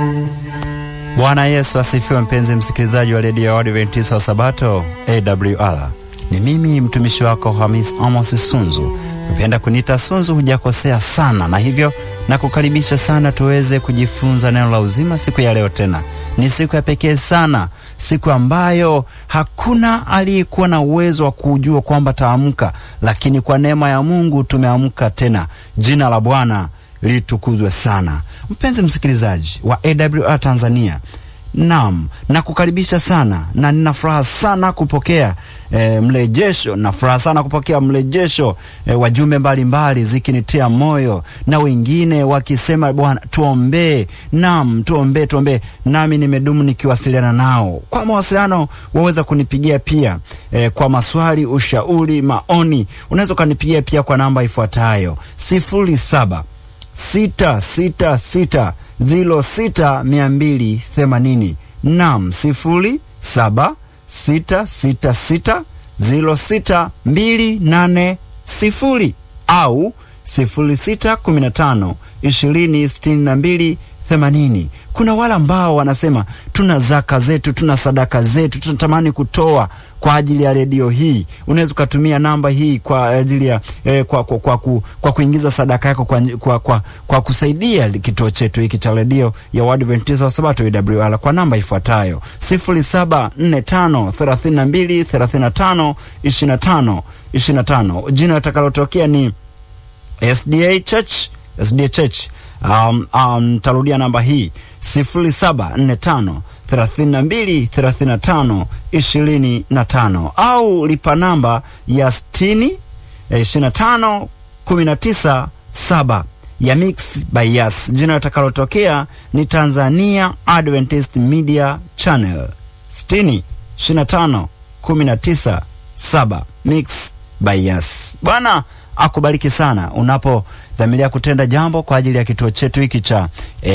Bwana Yesu asifiwe, mpenzi msikilizaji wa redio ya Waadventista wa Sabato AWR. Ni mimi mtumishi wako Hamis Amos Sunzu. Upenda kuniita Sunzu, hujakosea sana, na hivyo na kukaribisha sana tuweze kujifunza neno la uzima siku ya leo. Tena ni siku ya pekee sana, siku ambayo hakuna aliyekuwa na uwezo wa kujua kwamba taamka, lakini kwa neema ya Mungu tumeamka tena. Jina la Bwana litukuzwe sana. Mpenzi msikilizaji wa AWR Tanzania, naam, nakukaribisha sana na nina furaha sana kupokea e, mrejesho na furaha sana kupokea mrejesho e, wajumbe mbalimbali zikinitia moyo na wengine wakisema Bwana tuombee, naam, tuombee, tuombee. Nami nimedumu nikiwasiliana nao. Kwa mawasiliano waweza kunipigia pia e, kwa maswali, ushauri, maoni, unaweza ukanipigia pia kwa namba ifuatayo sifuri saba sita sita sita zilo sita mia mbili themanini nam sifuri saba sita sita sita zilo sita mbili nane sifuri au sifuri sita kumi na tano ishirini sitini na mbili themanini. Kuna wale ambao wanasema tuna zaka zetu, tuna sadaka zetu, tunatamani kutoa kwa ajili ya redio hii. Unaweza ukatumia namba hii kwa ajili ya eh, kwa, kwa, kwa, kwa, kwa kuingiza sadaka yako kwa, kwa, kwa, kwa kusaidia kituo chetu hiki cha redio ya Waadventista wa Sabato AWR kwa namba ifuatayo sifuri saba nne tano thelathini na mbili thelathini na tano ishirini na tano ishirini na tano. Jina litakalotokea ni SDA Church, SDA Church. Um, um, tarudia namba hii sifuri saba nne tano thelathini na mbili thelathini na tano ishirini na tano au lipa namba ya sitini ishirini na tano kumi na tisa saba ya Mix by Yas. Jina litakalotokea ni Tanzania Adventist Media Channel sitini ishirini na tano kumi na tisa saba Mix by Yas. Bwana akubariki sana unapodhamiria kutenda jambo kwa ajili ya kituo chetu hiki cha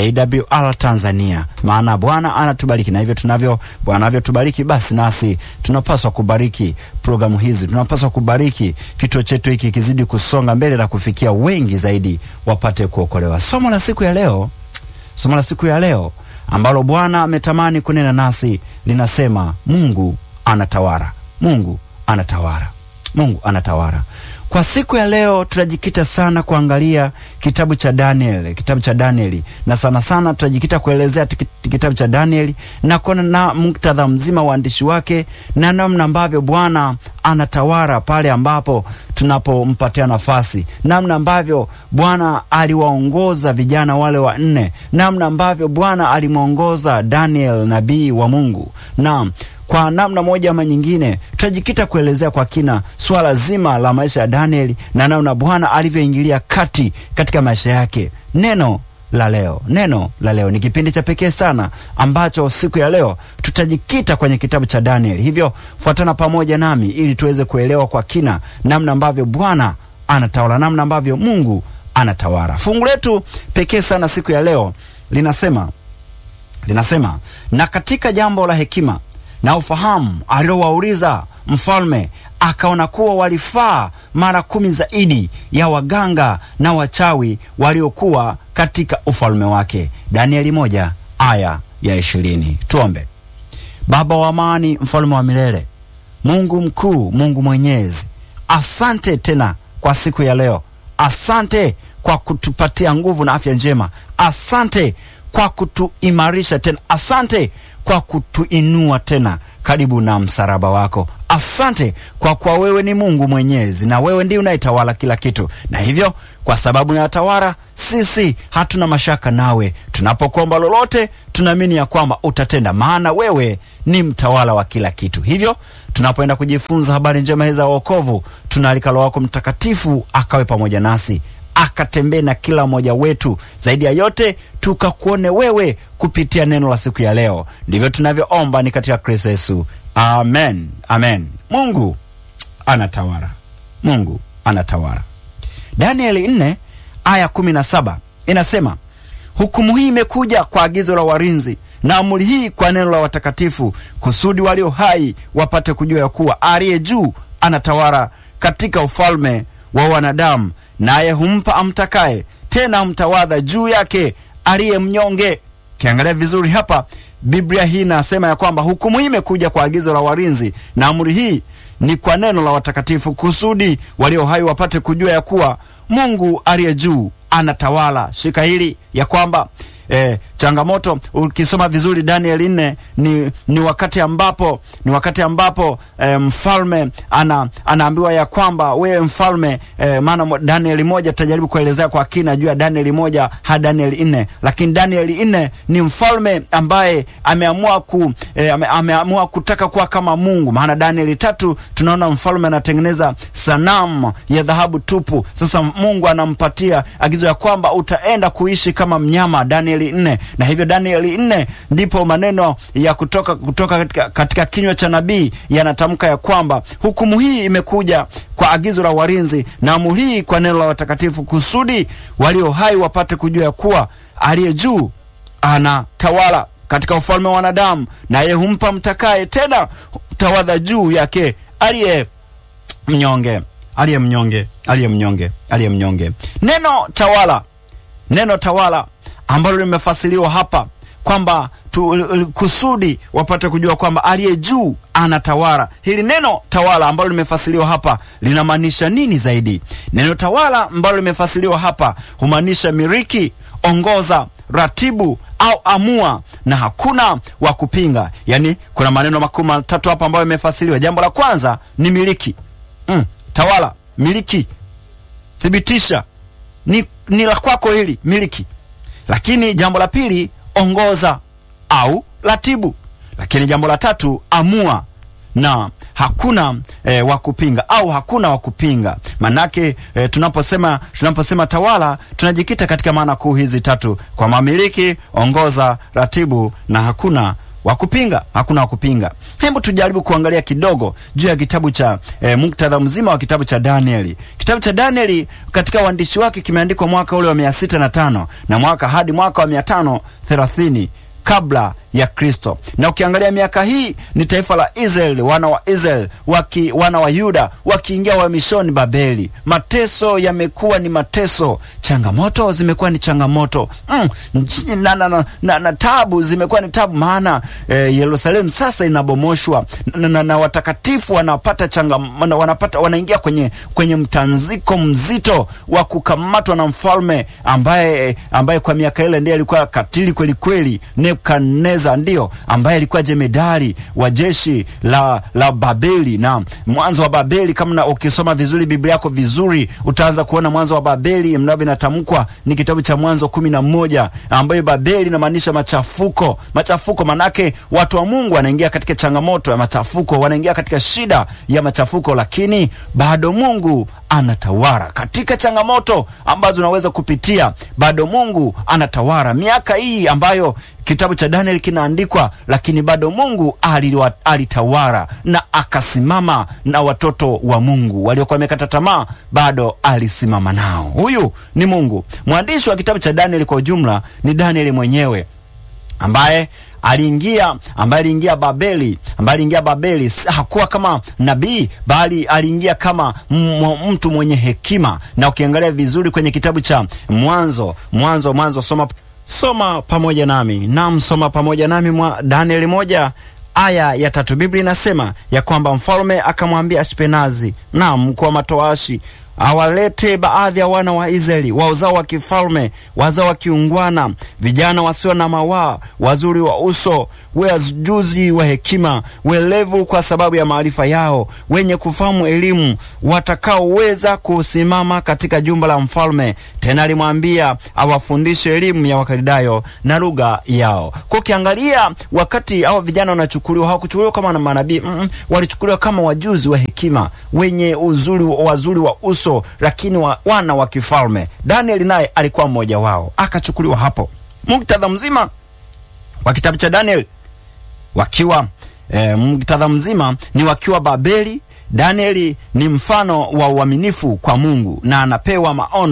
AWR Tanzania, maana Bwana anatubariki na hivyo tunavyo Bwana anavyotubariki, basi nasi tunapaswa kubariki programu hizi, tunapaswa kubariki kituo chetu hiki kizidi kusonga mbele na kufikia wengi zaidi wapate kuokolewa. Somo la siku ya leo, somo la siku ya leo ambalo Bwana ametamani kunena nasi linasema Mungu anatawala, Mungu anatawala, Mungu anatawala. Kwa siku ya leo tutajikita sana kuangalia kitabu cha Danieli, kitabu cha Danieli, na sana sana tutajikita kuelezea kitabu cha Danieli na kuona na muktadha mzima waandishi wake na namna ambavyo Bwana anatawala pale ambapo tunapompatia nafasi, namna ambavyo Bwana aliwaongoza vijana wale wanne, namna ambavyo Bwana alimwongoza Daniel nabii wa Mungu na kwa namna moja ama nyingine tutajikita kuelezea kwa kina swala zima la maisha ya Danieli na namna Bwana alivyoingilia kati katika maisha yake. Neno la leo, neno la leo ni kipindi cha pekee sana ambacho siku ya leo tutajikita kwenye kitabu cha Danieli. Hivyo fuatana pamoja nami ili tuweze kuelewa kwa kina namna ambavyo Bwana anatawala, namna ambavyo Mungu anatawala. Fungu letu pekee sana siku ya leo linasema linasema, na katika jambo la hekima na ufahamu aliowauliza mfalme, akaona kuwa walifaa mara kumi zaidi ya waganga na wachawi waliokuwa katika ufalme wake. Danieli moja aya ya ishirini. Tuombe. Baba wa amani, mfalme wa milele, Mungu mkuu, Mungu mwenyezi, asante tena kwa siku ya leo. Asante kwa kutupatia nguvu na afya njema. Asante kwa kutuimarisha tena. Asante kwa kutuinua tena karibu na msalaba wako. Asante kwa kuwa wewe ni Mungu mwenyezi na wewe ndiye unayetawala kila kitu, na hivyo kwa sababu unatawala, sisi hatuna mashaka nawe. Tunapokuomba lolote, tunaamini ya kwamba utatenda, maana wewe ni mtawala wa kila kitu. Hivyo tunapoenda kujifunza habari njema hizi za wokovu, tunaalika Roho wako Mtakatifu akawe pamoja nasi akatembee na kila mmoja wetu, zaidi ya yote tukakuone wewe kupitia neno la siku ya leo. Ndivyo tunavyoomba ni katika Kristo Yesu, amen, amen. Mungu anatawala, Mungu anatawala. Danieli 4 aya 17 inasema, hukumu hii imekuja kwa agizo la walinzi na amri hii kwa neno la watakatifu, kusudi walio hai wapate kujua ya kuwa aliye juu anatawala katika ufalme wa wanadamu, naye humpa amtakaye, tena humtawadha juu yake aliye mnyonge. Ukiangalia vizuri hapa, Biblia hii inasema ya kwamba hukumu hii imekuja kwa agizo la walinzi, na amri hii ni kwa neno la watakatifu, kusudi walio hai wapate kujua ya kuwa Mungu aliye juu anatawala. Shika hili ya kwamba E, changamoto ukisoma vizuri Danieli nne ni, ni wakati ambapo ni wakati ambapo e, mfalme ana, anaambiwa ya kwamba wewe mfalme e, maana Danieli moja tutajaribu kuelezea kwa kina juu ya Danieli moja hadi Danieli nne, lakini Danieli nne ni mfalme ambaye ameamua ku, e, ame, ameamua kutaka kuwa kama Mungu. Maana Danieli tatu tunaona mfalme anatengeneza sanamu ya dhahabu tupu. Sasa Mungu anampatia agizo ya kwamba utaenda kuishi kama mnyama Danieli nne na hivyo Danieli nne ndipo maneno ya kutoka kutoka katika, katika kinywa cha nabii yanatamka ya kwamba hukumu hii imekuja kwa agizo la walinzi na amri hii kwa neno la watakatifu, kusudi walio hai wapate kujua ya kuwa aliye juu anatawala katika ufalme wa wanadamu, naye humpa mtakaye, tena tawadha juu yake aliye mnyonge, aliye mnyonge, aliye mnyonge, aliye mnyonge. Neno tawala, neno tawala ambalo limefasiriwa hapa kwamba kusudi wapate kujua kwamba aliye juu anatawala. Hili neno tawala ambalo limefasiriwa hapa linamaanisha nini zaidi? Neno tawala ambalo limefasiriwa hapa humaanisha miliki, ongoza, ratibu au amua, na hakuna wa kupinga. Yaani kuna maneno makuu matatu hapa ambayo yamefasiriwa. Jambo la kwanza ni miliki. Mm, tawala, miliki, thibitisha ni, ni la kwako hili, miliki lakini jambo la pili ongoza au ratibu, lakini jambo la tatu amua, na hakuna e, wa kupinga au hakuna wa kupinga. Manake e, tunaposema tunaposema tawala tunajikita katika maana kuu hizi tatu, kwa mamiliki, ongoza, ratibu na hakuna wa kupinga, hakuna wa kupinga. Hebu tujaribu kuangalia kidogo juu ya kitabu cha e, muktadha mzima wa kitabu cha Danieli. Kitabu cha Danieli katika uandishi wake kimeandikwa mwaka ule wa mia sita na tano na mwaka hadi mwaka wa mia tano thelathini kabla ya Kristo. Na ukiangalia miaka hii ni taifa la Israeli, wana wa Israeli waki, wana wa Yuda wakiingia uhamishoni Babeli. Mateso yamekuwa ni mateso, changamoto zimekuwa ni changamoto mm, na, na, na, na, na tabu zimekuwa ni tabu, maana eh, Yerusalemu sasa inabomoshwa na, na, na watakatifu wanapata changa, wanapata wanaingia kwenye, kwenye mtanziko mzito wa kukamatwa na mfalme ambaye, ambaye kwa miaka ile ndiye alikuwa katili kweli kweli, Nebukadneza ndio ambaye alikuwa jemedari wa jeshi la, la Babeli. Na mwanzo wa Babeli, kama ukisoma vizuri Biblia yako vizuri, utaanza kuona mwanzo wa Babeli mnavyo inatamkwa ni kitabu cha Mwanzo kumi na moja, ambayo Babeli inamaanisha machafuko. Machafuko manake watu wa Mungu wanaingia katika changamoto ya machafuko, wanaingia katika shida ya machafuko, lakini bado Mungu anatawala katika changamoto ambazo unaweza kupitia, bado Mungu anatawala. Miaka hii ambayo kitabu cha Danieli kinaandikwa, lakini bado Mungu alitawala na akasimama na watoto wa Mungu waliokuwa wamekata tamaa, bado alisimama nao. Huyu ni Mungu. Mwandishi wa kitabu cha Danieli kwa ujumla ni Danieli mwenyewe ambaye aliingia ambaye aliingia Babeli, ambaye aliingia Babeli hakuwa kama nabii, bali aliingia kama mtu mwenye hekima. Na ukiangalia vizuri kwenye kitabu cha Mwanzo, Mwanzo, Mwanzo, soma soma pamoja nami, naam, soma pamoja nami mwa Danieli moja aya ya tatu. Biblia inasema ya kwamba mfalme akamwambia Ashpenazi, naam, mkuu wa matoashi awalete baadhi ya wana wa Israeli wa uzao wa kifalme, wazao wa kiungwana, vijana wasio na mawaa, wazuri wa uso, wajuzi wa hekima, welevu kwa sababu ya maarifa yao, wenye kufahamu elimu, watakaoweza kusimama katika jumba la mfalme. Tena alimwambia awafundishe elimu ya Wakaldayo na lugha yao. Kwa ukiangalia, wakati hao vijana wanachukuliwa, hawakuchukuliwa kama na manabii mm -mm, walichukuliwa kama wajuzi wa hekima, wenye uzuri, wazuri wa uso lakini wa, wana wa kifalme. Danieli naye alikuwa mmoja wao, akachukuliwa hapo. Muktadha mzima wa kitabu cha Danieli wakiwa e, muktadha mzima ni wakiwa Babeli. Danieli ni mfano wa uaminifu kwa Mungu na anapewa maono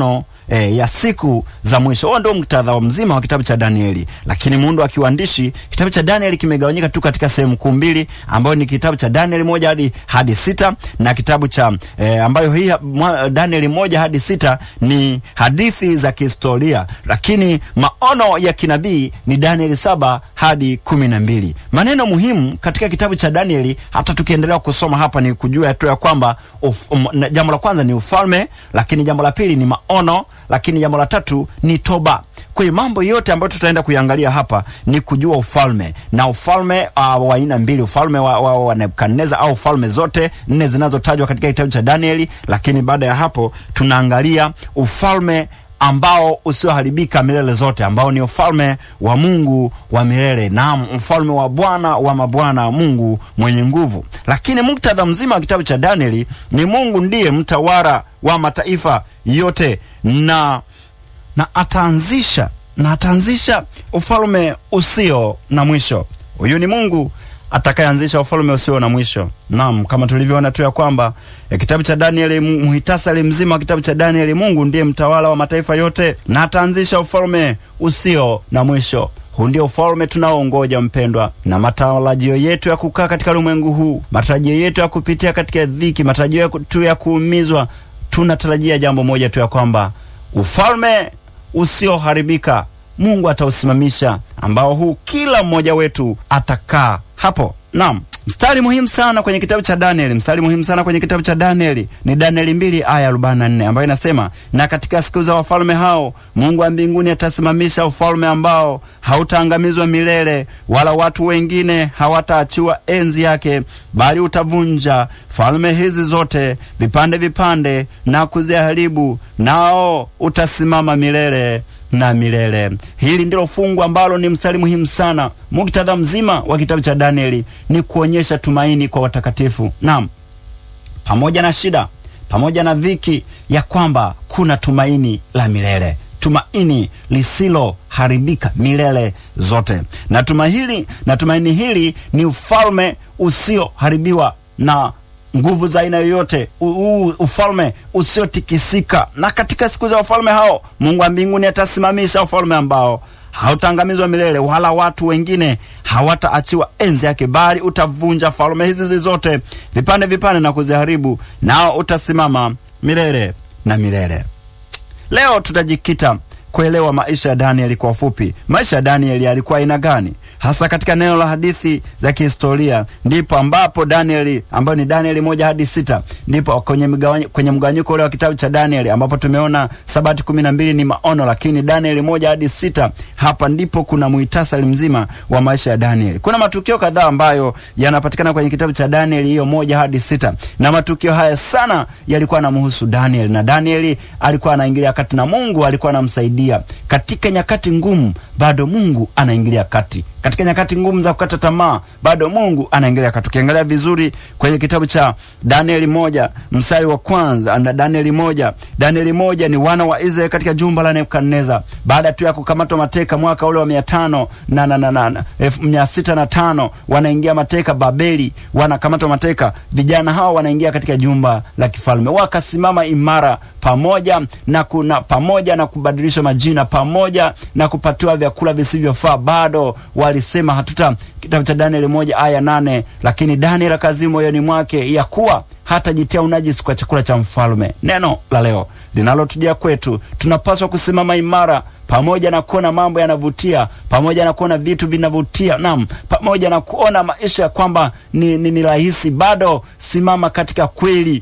e, ya siku za mwisho. Huo ndio muktadha mzima wa kitabu cha Danieli, lakini muundo wa kiuandishi, kitabu cha Danieli kimegawanyika tu katika sehemu kuu mbili, ambayo ni kitabu cha Danieli moja hadi hadi sita na kitabu cha e, ambayo hii mwa, Danieli moja hadi sita ni hadithi za kihistoria, lakini maono ya kinabii ni Danieli saba hadi kumi na mbili. Maneno muhimu katika kitabu cha Danieli, hata tukiendelea kusoma hapa, ni kujua tu ya kwamba um, jambo la kwanza ni ufalme, lakini jambo la pili ni maono, lakini jambo la tatu ni toba. Kwa hiyo mambo yote ambayo tutaenda kuiangalia hapa ni kujua ufalme na ufalme uh, wa aina mbili, ufalme wa, wa, wa Nebukadneza au falme zote nne zinazotajwa katika kitabu cha Danieli. Lakini baada ya hapo tunaangalia ufalme ambao usioharibika milele zote, ambao ni ufalme wa Mungu wa milele, naam, mfalme wa Bwana wa mabwana, Mungu mwenye nguvu. Lakini muktadha mzima wa kitabu cha Danieli ni Mungu ndiye mtawala wa mataifa yote na na ataanzisha na ataanzisha ufalme usio na mwisho. Huyu ni Mungu atakayeanzisha ufalme usio na mwisho. Naam, kama tulivyoona tu ya kwamba e, kitabu cha Danieli, muhitasari mzima wa kitabu cha Danieli, Mungu ndiye mtawala wa mataifa yote na ataanzisha ufalme usio na mwisho. Huu ndio ufalme tunaoongoja mpendwa, na matarajio yetu ya kukaa katika ulimwengu huu, matarajio yetu ya kupitia katika dhiki, matarajio yetu ya kuumizwa, tunatarajia jambo moja tu ya kwamba ufalme usioharibika Mungu atausimamisha, ambao huu kila mmoja wetu atakaa hapo. Naam, mstari muhimu sana kwenye kitabu cha Danieli, mstari muhimu sana kwenye kitabu cha Danieli ni Danieli mbili aya arobaini na nne ambayo inasema, na katika siku za wafalme hao Mungu wa mbinguni atasimamisha ufalme ambao hautaangamizwa milele, wala watu wengine hawataachiwa enzi yake, bali utavunja falme hizi zote vipande vipande na kuziharibu, nao utasimama milele na milele. Hili ndilo fungu ambalo ni mstari muhimu sana. Muktadha mzima wa kitabu cha Danieli ni kuonyesha tumaini kwa watakatifu. Naam, pamoja na shida, pamoja na dhiki, ya kwamba kuna tumaini la milele, tumaini lisiloharibika milele zote. Na tumaini hili, na tumaini hili ni ufalme usioharibiwa na nguvu za aina yoyote, ufalme usiotikisika. Na katika siku za wafalme hao Mungu wa mbinguni atasimamisha ufalme ambao hautaangamizwa milele, wala watu wengine hawataachiwa enzi yake, bali utavunja falme hizi zote vipande vipande na kuziharibu, nao utasimama milele na milele. Leo tutajikita kuelewa maisha ya Danieli kwa ufupi. Maisha ya Danieli yalikuwa aina gani hasa katika neno la hadithi za kihistoria? Ndipo ambapo Danieli ambayo ni Danieli moja hadi sita ndipo kwenye mgawanyiko kwenye mgawanyiko ule wa kitabu cha Danieli ambapo tumeona Sabati kumi na mbili ni maono, lakini Danieli moja hadi sita hapa ndipo kuna muhtasari mzima wa maisha ya Danieli. Kuna matukio kadhaa ambayo yanapatikana kwenye kitabu cha Danieli hiyo moja hadi sita na matukio haya sana yalikuwa yanamhusu Danieli na Danieli alikuwa anaingilia kati na Mungu alikuwa anamsaidia katika nyakati ngumu, bado Mungu anaingilia kati. Katika nyakati ngumu za kukata tamaa, bado Mungu anaingilia kati. Ukiangalia vizuri kwenye kitabu cha Danieli moja mstari wa kwanza na Danieli moja Danieli moja ni wana wa Israeli katika jumba la Nebukadneza baada tu ya kukamatwa mateka mwaka ule wa mia tano na na na na elfu mia sita na tano wanaingia mateka Babeli, wanakamatwa mateka. Vijana hawa wanaingia katika jumba la kifalme, wakasimama imara pamoja na kuna pamoja na kubadilishwa majina pamoja na kupatiwa vyakula visivyofaa, bado walisema hatuta. Kitabu cha Danieli moja aya nane lakini Danieli akazimu moyoni mwake ya kuwa hatajitia unajisi kwa chakula cha mfalme. Neno la leo linalotujia kwetu, tunapaswa kusimama imara pamoja na kuona mambo yanavutia, pamoja na kuona vitu vinavutia, naam, pamoja na kuona maisha ya kwamba ni, ni, ni rahisi, bado simama katika kweli.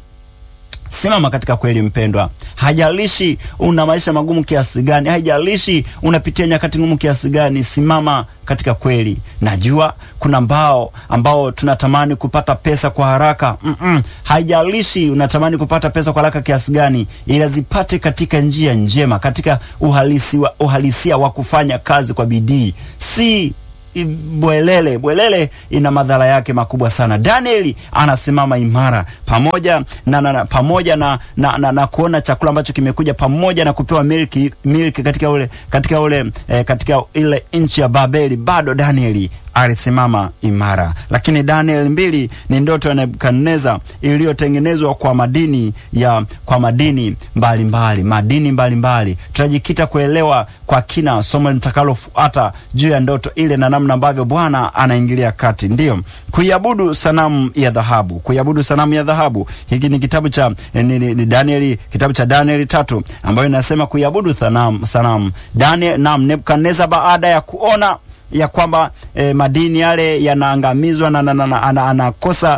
Simama katika kweli mpendwa. Hajalishi una maisha magumu kiasi gani, haijalishi unapitia nyakati ngumu kiasi gani, simama katika kweli. Najua kuna mbao ambao tunatamani kupata pesa kwa haraka mm -mm. Haijalishi unatamani kupata pesa kwa haraka kiasi gani, ila zipate katika njia njema, katika uhalisi wa, uhalisia wa kufanya kazi kwa bidii, si bwelele. Bwelele ina madhara yake makubwa sana. Danieli anasimama imara pamoja na, na, na, pamoja na, na, na, na kuona chakula ambacho kimekuja pamoja na kupewa milki, milki katika ule, katika ule eh, katika ile nchi ya Babeli, bado Danieli alisimama imara. Lakini Daniel mbili ni ndoto ya Nebukadneza iliyotengenezwa kwa madini ya kwa madini mbalimbali mbali, madini mbalimbali. Tutajikita kuelewa kwa kina somo litakalofuata juu ya ndoto ile na namna ambavyo Bwana anaingilia kati. Ndiyo, kuiabudu sanamu ya dhahabu, kuiabudu sanamu ya dhahabu. Hiki ni kitabu cha ni, ni, ni Danieli, kitabu cha Danieli tatu ambayo inasema kuiabudu sanamu sanamu. Daniel na Nebukadneza baada ya kuona ya kwamba eh, madini yale yanaangamizwa na, na, na, na, ana, anakosa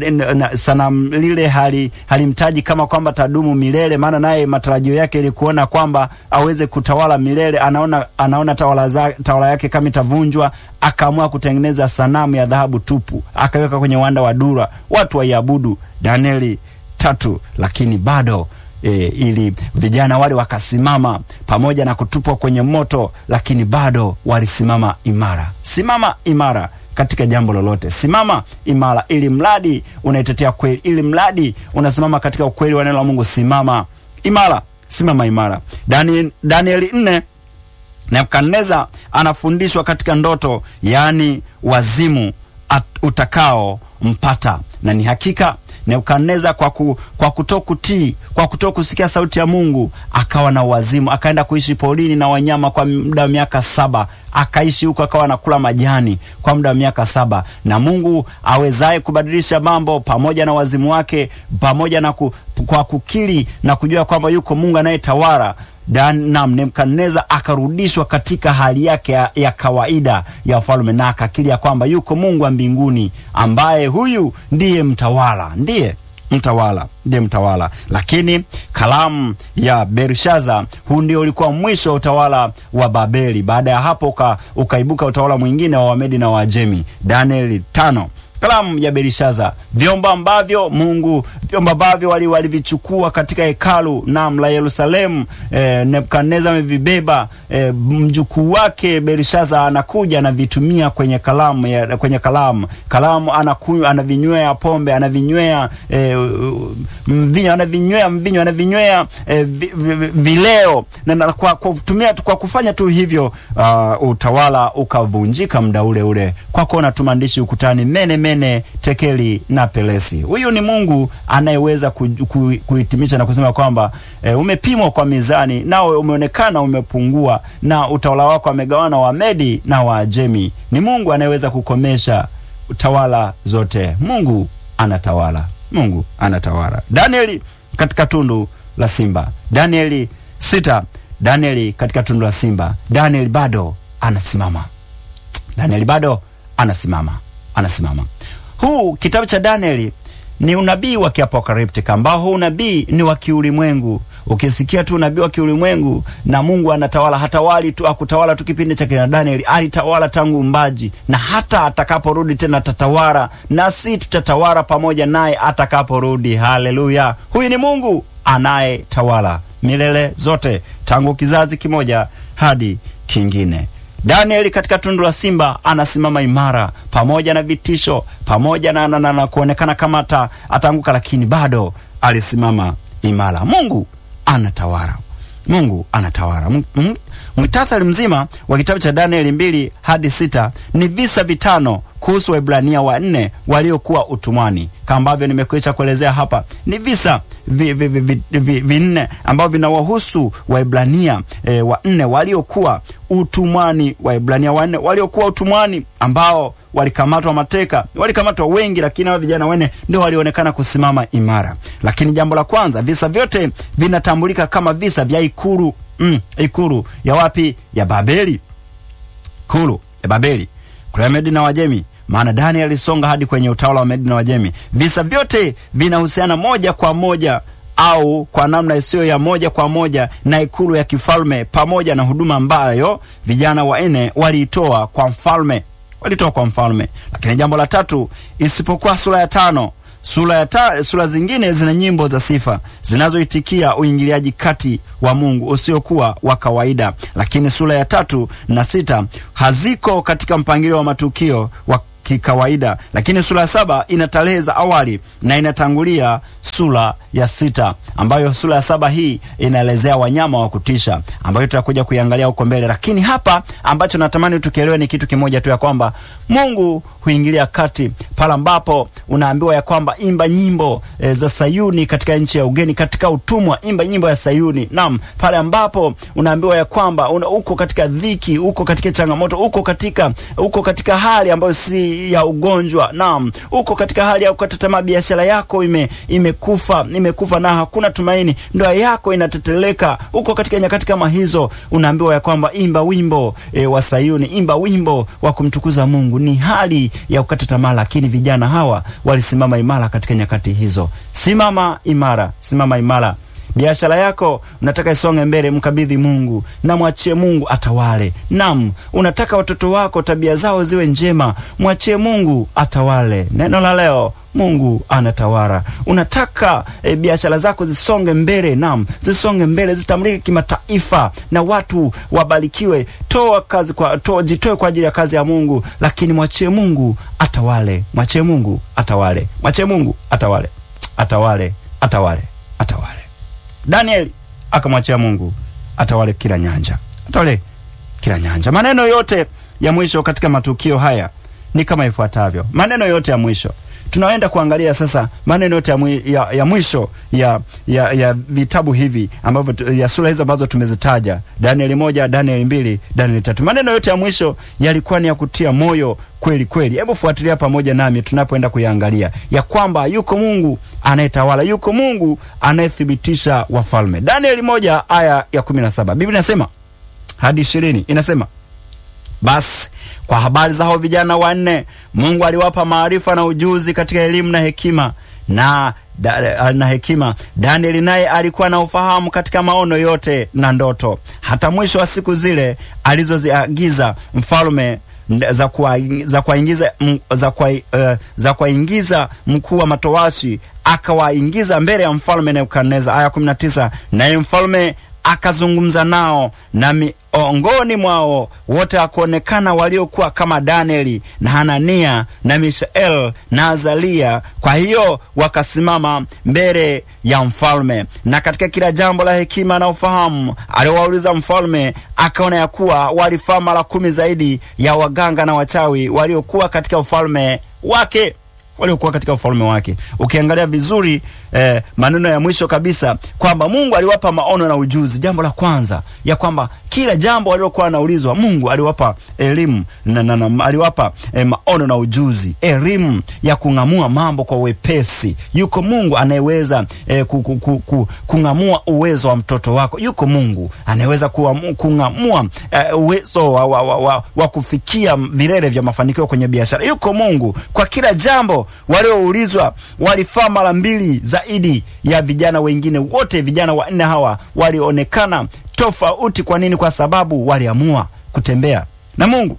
sanamu lile hali halimtaji kama kwamba tadumu milele, maana naye matarajio yake ni kuona kwamba aweze kutawala milele. Anaona, anaona tawala, za, tawala yake kama itavunjwa, akaamua kutengeneza sanamu ya dhahabu tupu, akaweka kwenye uwanda wa Dura watu waiabudu. Danieli tatu, lakini bado E, ili vijana wale wakasimama pamoja na kutupwa kwenye moto, lakini bado walisimama imara. Simama imara katika jambo lolote, simama imara, ili mradi unaitetea kweli, ili mradi unasimama katika ukweli wa neno la Mungu. Simama imara, simama imara. Daniel, Danieli nne, Nebukadneza anafundishwa katika ndoto, yaani wazimu utakao mpata na ni hakika Nebukadneza kwa, ku, kwa kutokutii kwa kutokusikia sauti ya Mungu akawa na wazimu, akaenda kuishi porini na wanyama kwa muda wa miaka saba. Akaishi huko akawa anakula majani kwa muda wa miaka saba. Na Mungu awezaye kubadilisha mambo, pamoja na wazimu wake, pamoja na ku, kwa kukiri na kujua kwamba yuko Mungu anayetawala Nam Nebukadneza akarudishwa katika hali yake ya, ya kawaida ya ufalme na akakiri ya kwamba yuko Mungu wa mbinguni ambaye huyu ndiye mtawala, ndiye mtawala, ndiye mtawala. Lakini kalamu ya Belshaza, huu ndio ulikuwa mwisho wa utawala wa Babeli. Baada ya hapo uka, ukaibuka utawala mwingine wa Wamedi na Waajemi. Danieli tano kalamu ya Belishaza, vyombo ambavyo Mungu vyombo ambavyo walivichukua wali katika hekalu nam la Yerusalemu. E, Nebukadneza amevibeba. E, mjukuu wake Belishaza anakuja anavitumia kwenye kalamu ya, kwenye kalamu kalamu anakunywa, anavinywea pombe, anavinywea e, mvinyo, anavinywea mvinyo, anavinywea e, vi, vi, vileo na, na kwa, kwa, kutumia, kwa kufanya tu hivyo uh, utawala ukavunjika muda ule ule, kwa kuona tu maandishi ukutani mene mene tekeli na pelesi. Huyu ni Mungu anayeweza kuhitimisha na kusema kwamba e, umepimwa kwa mizani nao umeonekana umepungua, na utawala wako amegawana Wamedi na Waajemi. Ni Mungu anayeweza kukomesha tawala zote. Mungu anatawala, Mungu anatawala. Danieli katika tundu la simba, Danieli sita, Danieli katika tundu la simba, Danieli bado anasimama, Danieli bado anasimama anasimama. Huu kitabu cha Danieli ni unabii wa kiapokaliptic ambao huu unabii ni wa kiulimwengu. Ukisikia tu unabii wa kiulimwengu na Mungu anatawala, hatawali tu akutawala tu kipindi cha kina Danieli, alitawala tangu umbaji, na hata atakaporudi tena atatawala, na si tutatawala pamoja naye atakaporudi. Haleluya! Huyu ni Mungu anayetawala milele zote, tangu kizazi kimoja hadi kingine. Danieli katika tundu la simba anasimama imara, pamoja na vitisho, pamoja na, na, na, na kuonekana kama ata, ataanguka, lakini bado alisimama imara. Mungu anatawala, Mungu anatawala. Mwitatari mzima wa kitabu cha Danieli mbili hadi sita ni visa vitano kuhusu Waebrania wanne waliokuwa utumwani, kama ambavyo nimekwisha kuelezea hapa. Ni visa vinne vi, vi, vi, vi ambavyo vinawahusu Waebrania e, wanne waliokuwa utumwani. Waebrania wanne waliokuwa utumwani ambao walikamatwa mateka, walikamatwa wengi, lakini hao vijana wanne ndio walionekana kusimama imara. Lakini jambo la kwanza, visa vyote vinatambulika kama visa vya ikulu mm, ikulu ya wapi? Ya Babeli, ikulu ya Babeli kule Medi na Wajemi maana Daniel alisonga hadi kwenye utawala wa Medi na Wajemi. Visa vyote vinahusiana moja kwa moja au kwa namna isiyo ya moja kwa moja na ikulu ya kifalme pamoja na huduma ambayo vijana wanne waliitoa kwa mfalme, walitoa kwa mfalme. Lakini jambo la tatu, isipokuwa sura ya tano sura ya ta, sura zingine zina nyimbo za sifa zinazoitikia uingiliaji kati wa Mungu usiokuwa wa kawaida, lakini sura ya tatu na sita haziko katika mpangilio wa matukio wa kikawaida, lakini sura ya saba ina tarehe za awali na inatangulia sura ya sita, ambayo sura ya saba hii inaelezea wanyama wa kutisha, ambayo tutakuja kuiangalia huko mbele. Lakini hapa ambacho natamani tukielewe ni kitu kimoja tu, ya kwamba Mungu huingilia kati pale ambapo unaambiwa ya kwamba imba nyimbo e, za Sayuni katika nchi ya ugeni, katika utumwa, imba nyimbo ya Sayuni. Naam, pale ambapo unaambiwa ya kwamba una, uko katika dhiki, uko katika changamoto, uko katika uko katika hali ambayo si ya ugonjwa. Naam, uko katika hali ya kukata tamaa, biashara yako ime imekufa imekufa na hakuna tumaini, ndoa yako inateteleka. Uko katika nyakati kama hizo, unaambiwa ya kwamba imba wimbo e, wa Sayuni, imba wimbo wa kumtukuza Mungu. Ni hali ya kukata tamaa, lakini vijana hawa walisimama imara katika nyakati hizo. Simama imara, simama imara. Biashara yako unataka isonge mbele, mkabidhi Mungu na mwachie Mungu atawale. Nam, unataka watoto wako tabia zao ziwe njema, mwachie Mungu atawale. Neno la leo Mungu anatawala. Unataka e, biashara zako zisonge mbele, nam, zisonge mbele, zitamlike kimataifa na watu wabarikiwe. Toa kazi kwa toa, jitoe kwa ajili ya kazi ya Mungu, lakini mwachie Mungu atawale. Mwachie Mungu atawale. Mwachie Mungu atawale. Atawale, atawale, atawale. Danieli akamwachia Mungu atawale kila nyanja, atawale kila nyanja. Maneno yote ya mwisho katika matukio haya ni kama ifuatavyo. Maneno yote ya mwisho tunaenda kuangalia sasa maneno yote ya, mwi, ya, ya mwisho ya, ya, ya vitabu hivi ambavyo ya sura hizi ambazo tumezitaja, Danieli moja, Danieli mbili, Danieli tatu. Maneno yote ya mwisho yalikuwa ni ya kutia moyo kweli kweli. Hebu fuatilia pamoja nami tunapoenda kuyaangalia ya kwamba yuko Mungu anayetawala, yuko Mungu anayethibitisha wafalme. Danieli moja aya ya kumi na saba Biblia inasema hadi ishirini inasema basi kwa habari za hao vijana wanne, Mungu aliwapa maarifa na ujuzi katika elimu na hekima na, da, na hekima. Danieli naye alikuwa na ufahamu katika maono yote na ndoto, hata mwisho wa siku zile alizoziagiza mfalme za kuwaingiza za kwa, uh, za kuwaingiza mkuu wa matowashi akawaingiza mbele ya mfalme Nebukadneza. Aya 19 naye mfalme akazungumza nao na miongoni mwao wote akuonekana waliokuwa kama Danieli na Hanania na Mishael na Azalia. Kwa hiyo wakasimama mbele ya mfalme, na katika kila jambo la hekima na ufahamu aliowauliza mfalme, akaona ya kuwa walifaa mara kumi zaidi ya waganga na wachawi waliokuwa katika ufalme wake waliokuwa katika ufalme wake. Ukiangalia vizuri eh, maneno ya mwisho kabisa kwamba Mungu aliwapa maono na ujuzi. Jambo la kwanza ya kwamba kila jambo waliokuwa wanaulizwa Mungu aliwapa elimu na, na, na, aliwapa eh, maono na ujuzi, elimu ya kung'amua mambo kwa wepesi. Yuko Mungu anayeweza eh, ku, ku, ku, ku, kung'amua uwezo wa mtoto wako. Yuko Mungu anayeweza kung'amua eh, uwezo wa, wa, wa, wa, wa kufikia vilele vya mafanikio kwenye biashara. Yuko Mungu kwa kila jambo walioulizwa walifaa mara mbili zaidi ya vijana wengine wote. Vijana wanne hawa walionekana tofauti. Kwa nini? Kwa sababu waliamua kutembea na Mungu,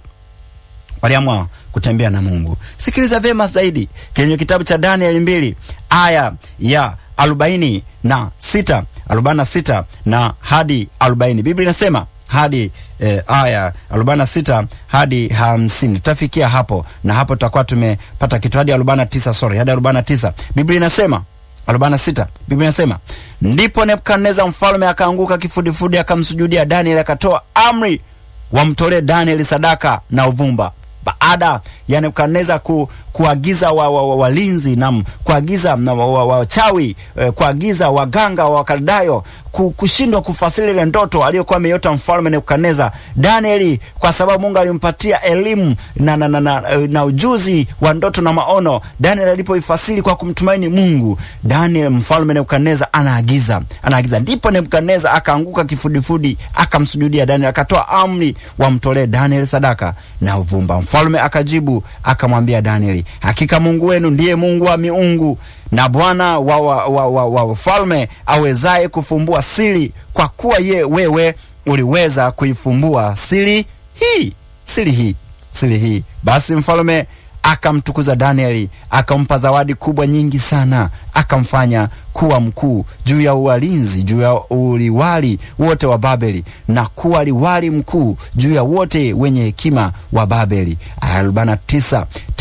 waliamua kutembea na Mungu. Sikiliza vyema zaidi kwenye kitabu cha Danieli mbili aya ya arobaini na sita arobaini na sita na hadi arobaini Biblia inasema hadi eh, aya arobaini na sita hadi hamsini tutafikia hapo, na hapo tutakuwa tumepata kitu hadi arobaini na tisa sorry, hadi arobaini na tisa Biblia inasema arobaini na sita Biblia inasema ndipo Nebukadneza mfalme akaanguka kifudifudi, akamsujudia Danieli, akatoa amri wamtolee Danieli sadaka na uvumba. Baada ya Nebukadneza ku, kuagiza walinzi wa, wa, wa na kuagiza wachawi wa, wa, kuagiza waganga wa Wakaldayo kushindwa kufasiri ile ndoto aliyokuwa ameiota mfalme Nebukadneza, Danieli kwa sababu Mungu alimpatia elimu na, na, na, na, na ujuzi wa ndoto na maono, Danieli alipoifasiri kwa kumtumaini Mungu, Daniel mfalme Nebukadneza anaagiza anaagiza, ndipo Nebukadneza akaanguka kifudifudi, akamsujudia Danieli, akatoa amri wamtolee Danieli sadaka na uvumba. Mfalme akajibu akamwambia Danieli, hakika Mungu wenu ndiye Mungu wa miungu na Bwana wa wafalme wa, wa, wa awezaye kufumbua siri, kwa kuwa ye wewe uliweza kuifumbua siri hii siri hii siri hii. Basi mfalme akamtukuza Danieli, akampa zawadi kubwa nyingi sana, akamfanya kuwa mkuu juu ya uwalinzi juu ya uliwali wote wa Babeli, na kuwa liwali mkuu juu ya wote wenye hekima wa Babeli. Aya arobaini na tisa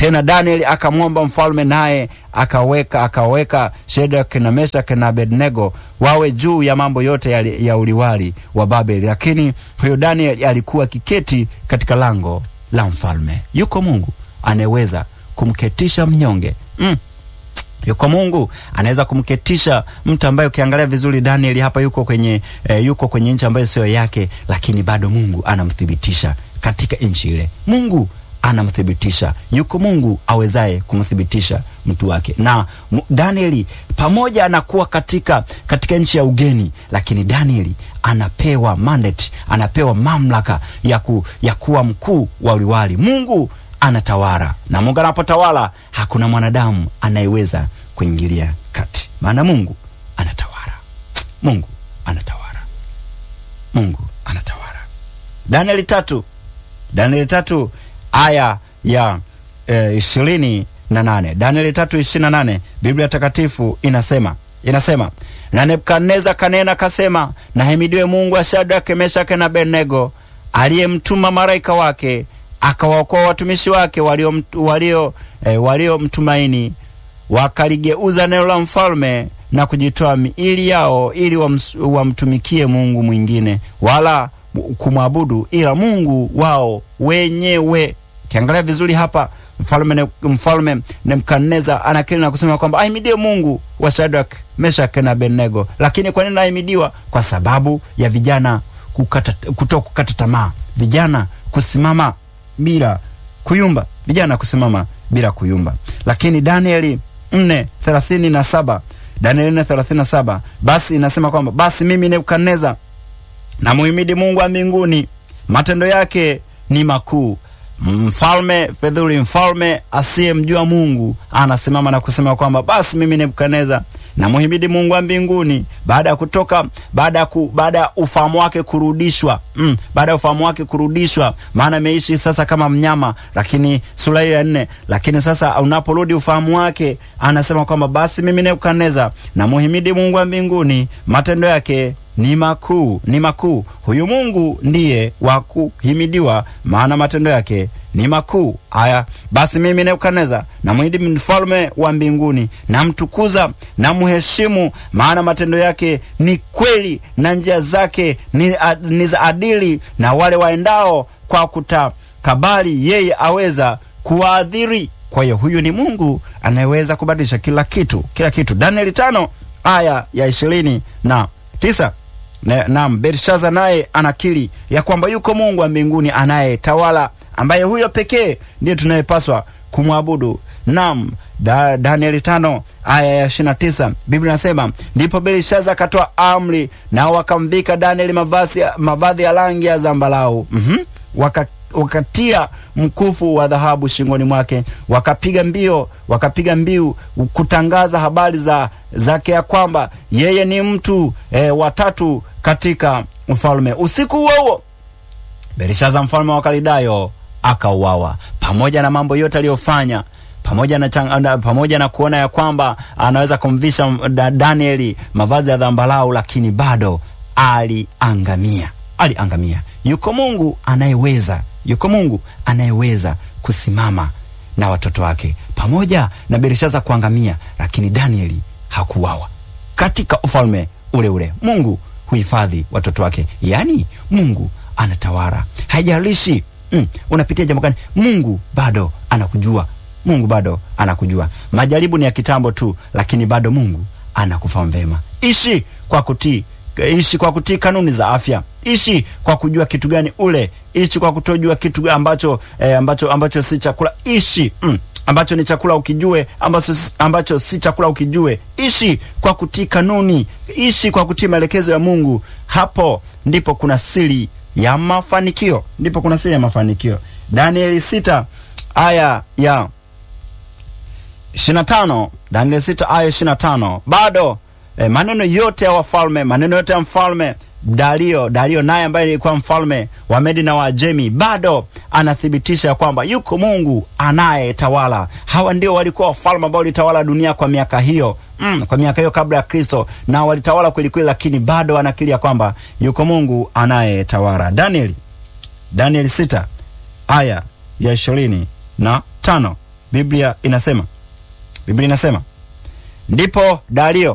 Tena Danieli akamwomba mfalme, naye akaweka akaweka Shadraka na Meshaki na Abednego wawe juu ya mambo yote ya, ya uliwali wa Babeli. Lakini huyo Danieli alikuwa kiketi katika lango la mfalme. Yuko Mungu anayeweza kumketisha mnyonge mm. Yuko Mungu anaweza kumketisha mtu ambaye ukiangalia vizuri Danieli hapa yuko kwenye eh, yuko kwenye nchi ambayo sio yake, lakini bado Mungu anamthibitisha katika nchi ile. Mungu anamthibitisha, yuko Mungu awezaye kumthibitisha mtu wake. Na Danieli pamoja anakuwa katika katika nchi ya ugeni, lakini Danieli anapewa mandate, anapewa mamlaka ya, ku, ya kuwa mkuu wa uliwali. Mungu anatawala na Mungu anapotawala hakuna mwanadamu anayeweza kuingilia kati, maana Mungu anatawala. Mungu anatawala. Mungu anatawala. Danieli tatu, Danieli tatu aya ya ishirini e, na nane. Danieli tatu ishirini na nane Biblia Takatifu inasema inasema na Nebukadneza kanena kasema, nahimidiwe Mungu wa Shadraka, Meshaki na Abednego aliyemtuma malaika wake akawaokoa watumishi wake walio walio eh, waliomtumaini wakaligeuza neno la mfalme na kujitoa miili yao ili wamtumikie Mungu mwingine wala kumwabudu ila Mungu wao wenyewe. Kiangalia vizuri hapa, mfalme mfalme Nebukadneza anakiri na kusema kwamba ahimidiwe Mungu wa Shadrach, Meshach na Abednego. Lakini kwa nini ahimidiwa? Kwa sababu ya vijana kukata, kuto kukata tamaa, vijana kusimama bila kuyumba, vijana kusimama bila kuyumba. Lakini Danieli 4:37 Danieli 4:37 basi inasema kwamba basi mimi Nebukadneza na muhimidi Mungu wa mbinguni, matendo yake ni makuu. Mfalme fedhuli, mfalme asiyemjua Mungu anasimama na kusema kwamba basi mimi Nebukadneza na muhimidi Mungu wa mbinguni, baada ya kutoka baada ya ku, baada ya ufahamu wake kurudishwa mm, baada ya ufahamu wake kurudishwa, maana ameishi sasa kama mnyama, lakini sura hiyo ya nne. Lakini sasa unaporudi ufahamu wake, anasema kwamba basi mimi Nebukadneza na muhimidi Mungu wa mbinguni, matendo yake ni makuu, ni makuu. Huyu Mungu ndiye wa kuhimidiwa, maana matendo yake ni makuu. Haya basi, mimi Nebukadneza namwidi mfalme wa mbinguni, namtukuza na mheshimu, maana matendo yake ni kweli na njia zake ni, ni za adili, na wale waendao kwa kutakabali yeye aweza kuwaadhiri. Kwa hiyo huyu ni Mungu anayeweza kubadilisha kila kitu, kila kitu. Danieli tano aya ya ishirini na tisa. Naam, Belshaza naye anakiri ya kwamba yuko Mungu wa mbinguni anayetawala, ambaye huyo pekee ndiye tunayepaswa kumwabudu. Naam, da, Danieli tano aya ya ishirini na tisa Biblia inasema ndipo Belshaza akatoa amri, nao wakamvika Danieli mavazi mavazi ya rangi ya zambalau mm -hmm. waka wakatia mkufu wa dhahabu shingoni mwake, wakapiga mbio wakapiga mbiu kutangaza habari za zake ya kwamba yeye ni mtu e, watatu katika mfalme. Usiku huo huo Belishaza mfalme wa Kalidayo akauawa, pamoja na mambo yote aliyofanya pamoja na, chang, pamoja na kuona ya kwamba anaweza kumvisha Danieli mavazi ya dhambalau, lakini bado aliangamia, aliangamia. Yuko Mungu anayeweza yuko Mungu anayeweza kusimama na watoto wake, pamoja na Belshaza kuangamia, lakini Danieli hakuwawa katika ufalme ule ule. Mungu huhifadhi watoto wake, yaani Mungu anatawala, haijalishi mm, unapitia jambo gani, Mungu bado anakujua. Mungu bado anakujua. Majaribu ni ya kitambo tu, lakini bado Mungu anakufahamu vema. Ishi kwa kutii ishi kwa kutii kanuni za afya. Ishi kwa kujua kitu gani ule. Ishi kwa kutojua kitu ambacho eh, ambacho ambacho si chakula. Ishi mm, ambacho ni chakula ukijue, ambacho ambacho si chakula ukijue. Ishi kwa kutii kanuni. Ishi kwa kutii maelekezo ya Mungu. Hapo ndipo kuna siri ya mafanikio, ndipo kuna siri ya mafanikio. Danieli sita aya ya 25, Danieli sita aya 25 bado E, maneno yote ya wafalme, maneno yote ya mfalme Dario, Dario naye ambaye alikuwa mfalme wa Medi na Waajemi, bado anathibitisha ya kwamba yuko Mungu anayetawala. Hawa ndio walikuwa wafalme ambao walitawala dunia kwa miaka hiyo mm, kwa miaka hiyo kabla ya Kristo, na walitawala kweli kweli, lakini bado anakiri ya kwamba yuko Mungu anayetawala. Danieli, Danieli sita aya ya ishirini na tano Biblia inasema, Biblia inasema ndipo Dario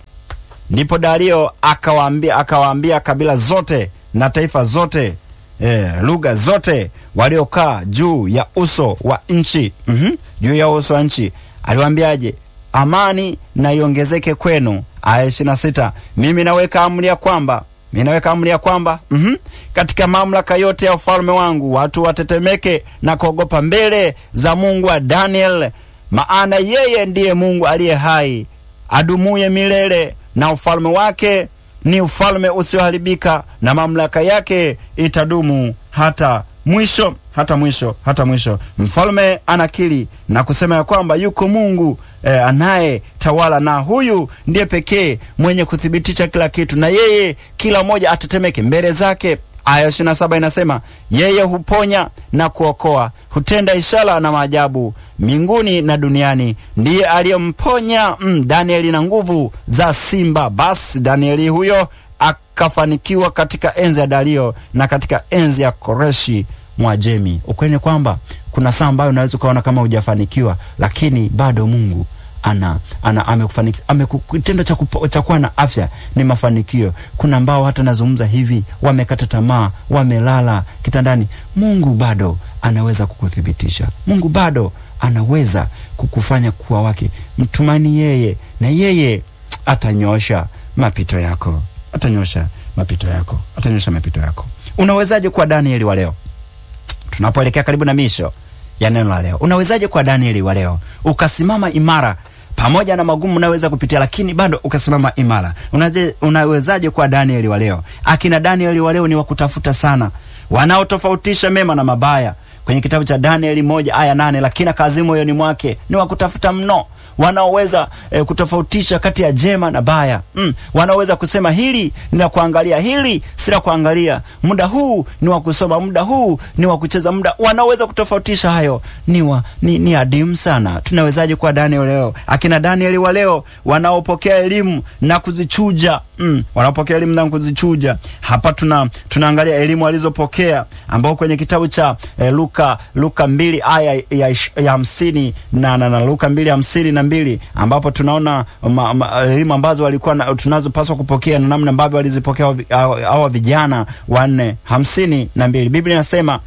ndipo Dario akawaambia akawaambia kabila zote na taifa zote e, lugha zote waliokaa juu ya uso wa nchi mm-hmm, juu ya uso wa nchi aliwaambiaje? Amani na iongezeke kwenu. Aya ishirini na sita mimi naweka amri ya kwamba mimi naweka amri ya kwamba mm-hmm, katika mamlaka yote ya ufalme wangu watu watetemeke na kuogopa mbele za Mungu wa Daniel, maana yeye ndiye Mungu aliye hai adumuye milele na ufalme wake ni ufalme usioharibika na mamlaka yake itadumu hata mwisho hata mwisho hata mwisho. Mfalme anakiri na kusema ya kwamba yuko Mungu eh, anaye tawala na huyu ndiye pekee mwenye kuthibitisha kila kitu, na yeye kila mmoja atetemeke mbele zake. Aya ishirini na saba inasema yeye huponya na kuokoa, hutenda ishara na maajabu mbinguni na duniani. Ndiye aliyemponya mm, Danieli na nguvu za simba. Basi Danieli huyo akafanikiwa katika enzi ya Dario na katika enzi ya Koreshi Mwajemi. Ukweli ni kwamba kuna saa ambayo unaweza ukaona kama hujafanikiwa, lakini bado Mungu ana, ana amekufanikisha kitendo cha cha kuwa na afya ni mafanikio. Kuna ambao hata nazungumza hivi wamekata tamaa, wamelala kitandani. Mungu bado anaweza kukuthibitisha. Mungu bado anaweza kukufanya kuwa wake. Mtumaini yeye, na yeye atanyosha mapito yako, atanyosha mapito yako, atanyosha mapito yako. Unawezaje kuwa Danieli wa leo tunapoelekea karibu na misho ya neno la leo? Unawezaje kuwa Danieli wa leo ukasimama imara pamoja na magumu unaweza kupitia, lakini bado ukasimama imara? Unaje, unawezaje kuwa Danieli wa leo? Akina Danieli wa leo ni wakutafuta sana, wanaotofautisha mema na mabaya kwenye kitabu cha Danieli moja aya nane lakini kazi moyoni mwake ni wakutafuta mno, wanaoweza e, kutofautisha kati ya jema na baya mm. Wanaoweza kusema hili ni la kuangalia, hili si la kuangalia, muda huu ni wa kusoma, muda huu ni wa kucheza, muda wanaweza kutofautisha hayo ni, wa, ni, ni adimu sana. Tunawezaje kuwa Danieli leo? Akina Danieli wa leo wanaopokea elimu na kuzichuja mm. Wanaopokea elimu na kuzichuja. Hapa tuna tunaangalia elimu alizopokea ambao kwenye kitabu cha eh, Luka Luka mbili aya ya hamsini na, na, na Luka mbili hamsini na mbili ambapo tunaona elimu ambazo walikuwa tunazopaswa kupokea na namna ambavyo walizipokea hawa vijana wanne. hamsini na mbili Biblia inasema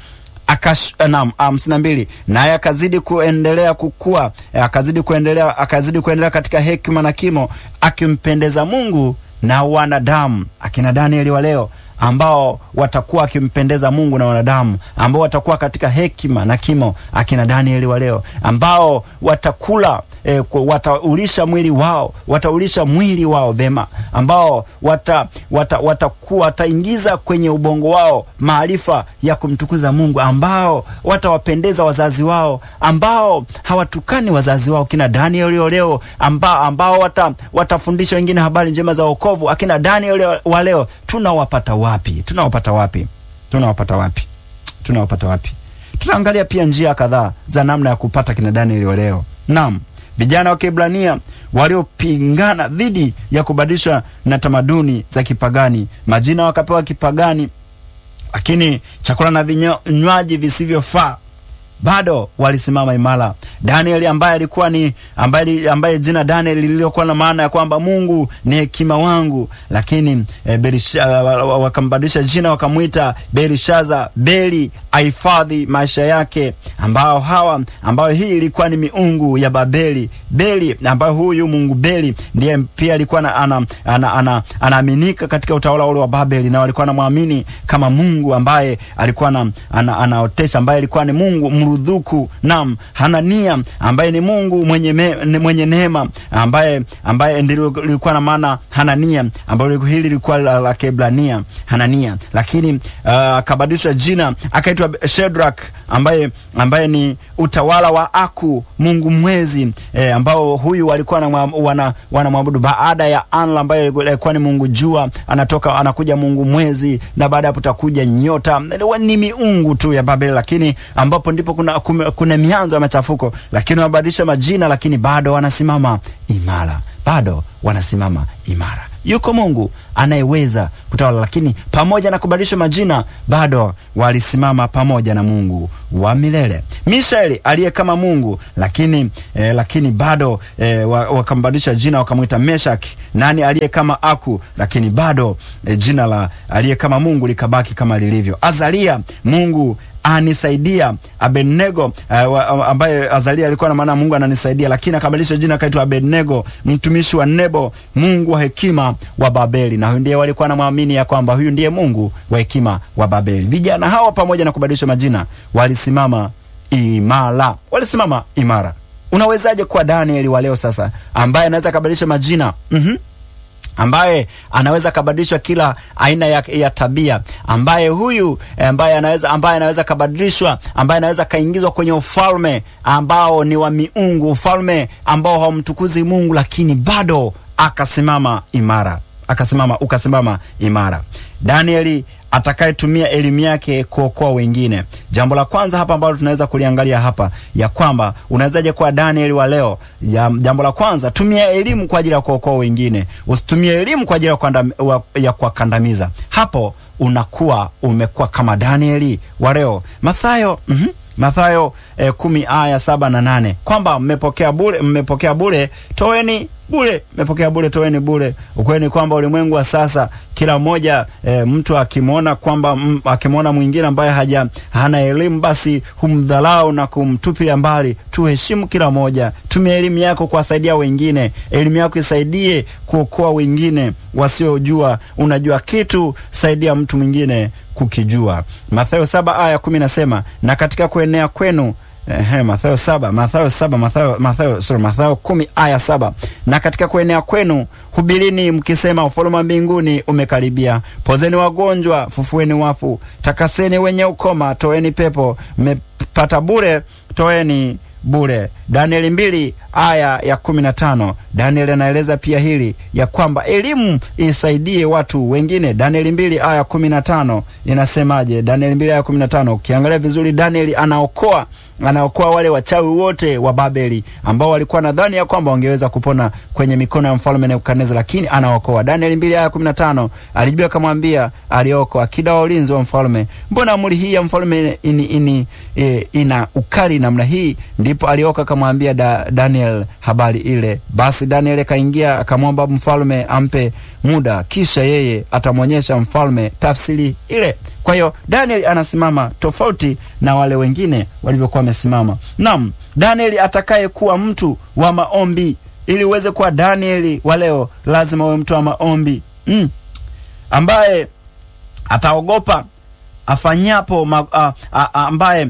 Naam, hamsini na mbili. Naye akazidi kuendelea kukua, akazidi kuendelea, akazidi kuendelea katika hekima na kimo, akimpendeza Mungu na wanadamu. Akina Danieli wa leo ambao watakuwa akimpendeza Mungu na wanadamu, ambao watakuwa katika hekima na kimo, akina Danieli wa leo ambao watakula e, wataulisha mwili wao, wataulisha mwili wao vema, ambao wata, wata, watakuwa wataingiza kwenye ubongo wao maarifa ya kumtukuza Mungu, ambao watawapendeza wazazi wao, ambao hawatukani wazazi wao, kina Danieli wa leo ambao, ambao wata, watafundisha wengine habari njema za wokovu. Akina Danieli wa leo tunawapata wapi? Tunawapata wapi? Tunawapata wapi? Tunawapata wapi? Tutaangalia pia njia kadhaa za namna ya kupata kina Danieli wa leo. Naam, vijana wa Kiebrania waliopingana dhidi ya kubadilishwa na tamaduni za kipagani, majina wakapewa kipagani, lakini chakula na vinywaji visivyofaa bado walisimama imara. Danieli ambaye alikuwa ni ambaye, ambaye jina Danieli lililokuwa na maana ya kwamba Mungu ni hekima wangu, lakini e, Berisha, wakambadilisha jina wakamwita Berishaza, Beli ahifadhi maisha yake, ambao hawa ambayo hii ilikuwa ni miungu ya Babeli. Beli ambayo huyu Mungu Beli ndiye pia alikuwa anaaminika ana, ana, ana katika utawala ule wa Babeli, na walikuwa anamwamini kama Mungu ambaye alikuwa na, ana, anaotesha ambaye alikuwa ni Mungu mrudhuku. Naam, Hanania ambaye ni Mungu mwenye, me, mwenye neema ambaye ambaye ndilo lilikuwa na maana Hanania, ambayo hili lilikuwa la, la Kebrania Hanania, lakini akabadilishwa uh, jina akaitwa Shedrak ambaye ambaye ni utawala wa Aku Mungu mwezi eh, ambao huyu walikuwa wana wanamwabudu baada ya Anla ambaye alikuwa ni Mungu jua, anatoka anakuja Mungu mwezi, na baada hapo takuja nyota. Ni miungu tu ya Babeli, lakini ambapo ndipo kuna, kuna mianzo ya machafuko, lakini wabadilisha majina, lakini bado wanasimama imara, bado wanasimama imara. Yuko Mungu anayeweza kutawala, lakini pamoja na kubadilisha majina bado walisimama pamoja na Mungu wa milele. Mishaeli aliye kama Mungu lakini, eh, lakini bado eh, wakambadilisha jina wakamwita Meshaki. Nani aliye kama Aku, lakini bado eh, jina la aliye kama Mungu likabaki kama lilivyo. Azalia, Mungu anisaidia. Abednego uh, ambaye Azalia alikuwa na maana Mungu ananisaidia, lakini akabadilisha jina akaitwa Abednego, mtumishi wa Nebo, Mungu wa hekima wa Babeli. Na huyu ndiye walikuwa namwamini ya kwamba huyu ndiye Mungu wa hekima wa Babeli. Vijana hawa pamoja na kubadilisha majina walisimama imara, walisimama imara. Unawezaje kuwa Danieli wa leo sasa, ambaye anaweza kabadilisha majina mm -hmm ambaye anaweza kabadilishwa kila aina ya, ya tabia, ambaye huyu ambaye anaweza ambaye anaweza kabadilishwa, ambaye anaweza kaingizwa kwenye ufalme ambao ni wa miungu, ufalme ambao haumtukuzi Mungu, lakini bado akasimama imara, akasimama ukasimama imara. Danieli atakayetumia elimu yake kuokoa wengine. Jambo la kwanza hapa ambalo tunaweza kuliangalia hapa ya kwamba unawezaje kuwa Danieli wa leo ya, jambo la kwanza tumia elimu kwa ajili ya kuokoa wengine, usitumie elimu kwa ajili ya kuwakandamiza. Hapo unakuwa umekuwa kama Danieli wa leo. Mathayo mm -hmm. Mathayo eh, kumi aya saba na nane kwamba mmepokea bure, mmepokea bure, toeni bure, mmepokea bure, toeni bure. Ukweli ni kwamba ulimwengu wa sasa kila mmoja e, mtu akimwona kwamba akimwona mwingine ambaye haja hana elimu basi humdhalau na kumtupilia mbali. Tuheshimu kila mmoja, tumia elimu yako kuwasaidia wengine. Elimu yako isaidie kuokoa wengine wasiojua. Unajua kitu, saidia mtu mwingine kukijua. Mathayo saba aya kumi nasema na katika kuenea kwenu Ehe, Mathayo saba Mathayo saba Mathayo Mathayo sorry Mathayo kumi aya saba na katika kuenea kwenu hubirini mkisema, ufalme wa mbinguni umekaribia. Pozeni wagonjwa, fufueni wafu, takaseni wenye ukoma, toeni pepo. Mmepata bure, toeni bure. Danieli mbili aya ya kumi na tano. Danieli anaeleza pia hili ya kwamba elimu isaidie watu wengine. Danieli mbili aya kumi na tano inasemaje? Danieli mbili aya kumi na tano ukiangalia vizuri, Danieli anaokoa anaokoa wale wachawi wote wa Babeli ambao walikuwa nadhani ya kwamba wangeweza kupona kwenye mikono ya mfalme Nebukadneza, lakini anaokoa. Danieli mbili aya kumi na tano alijibu akamwambia aliokoa akida wa ulinzi wa mfalme, mbona amri hii ya mfalme ini, ini, e, ina ukali namna hii? Ndipo alioka akamwambia da, Daniel habari ile. Basi Daniel akaingia akamwomba mfalme ampe muda, kisha yeye atamwonyesha mfalme tafsiri ile. Kwa hiyo Daniel anasimama tofauti na wale wengine walivyokuwa wamesimama. Naam, Daniel atakaye kuwa mtu wa maombi. Ili uweze kuwa Danieli wa leo, lazima uwe mtu wa maombi mm, ambaye ataogopa afanyapo ma, a, a, ambaye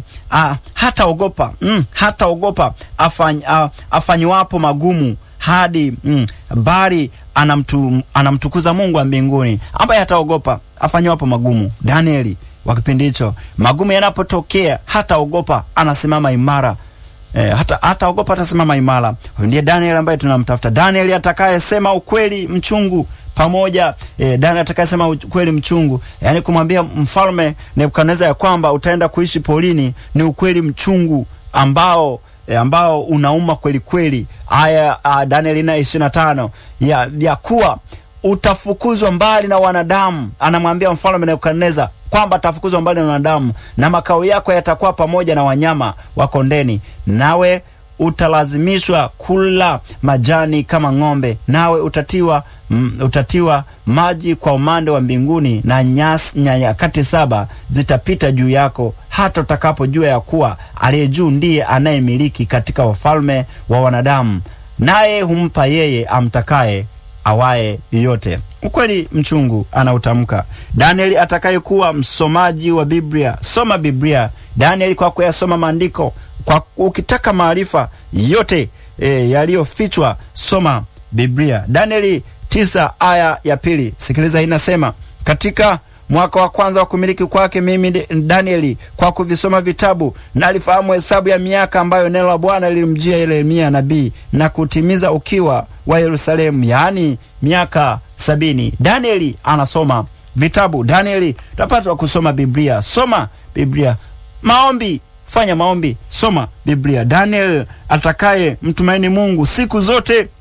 hataogopa mm, hataogopa afany, afanywapo magumu hadi mm, bali anamtu, anamtukuza Mungu wa mbinguni, ambaye hataogopa afanywapo magumu. Danieli wa kipindi hicho, magumu yanapotokea hataogopa, anasimama imara. E, hata hataogopa, atasimama imara. Huyu ndiye Danieli ambaye tunamtafuta, Danieli atakayesema ukweli mchungu pamoja e, Danieli atakayesema ukweli mchungu, yaani kumwambia mfalme Nebukadneza ya kwamba utaenda kuishi polini ni ukweli mchungu ambao E, ambao unauma kweli kweli. Aya Danieli na ishirini na tano ya, ya kuwa utafukuzwa mbali na wanadamu. Anamwambia mfalme Nebukadneza kwamba atafukuzwa mbali na wanadamu na makao yako yatakuwa pamoja na wanyama wa kondeni, nawe utalazimishwa kula majani kama ng'ombe, nawe utatiwa mm, utatiwa maji kwa umande wa mbinguni, na nyasi nyakati saba zitapita juu yako, hata utakapojua ya kuwa aliye juu ndiye anayemiliki katika wafalme wa wanadamu, naye humpa yeye amtakaye awaye yote. Ukweli mchungu anautamka. Danieli atakayekuwa msomaji wa Biblia, soma Biblia. Danieli kwa kuyasoma maandiko, kwa ukitaka maarifa yote e, yaliyofichwa, soma Biblia. Danieli tisa aya ya pili, sikiliza, inasema katika mwaka wa kwanza wa kumiliki kwake mimi Danieli, kwa kuvisoma vitabu nalifahamu hesabu ya miaka ambayo neno la Bwana lilimjia Yeremia nabii na kutimiza ukiwa wa Yerusalemu, yaani miaka sabini. Danieli anasoma vitabu. Danieli tunapaswa kusoma Biblia. Soma Biblia. Maombi, fanya maombi, soma Biblia. Daniel atakaye mtumaini Mungu siku zote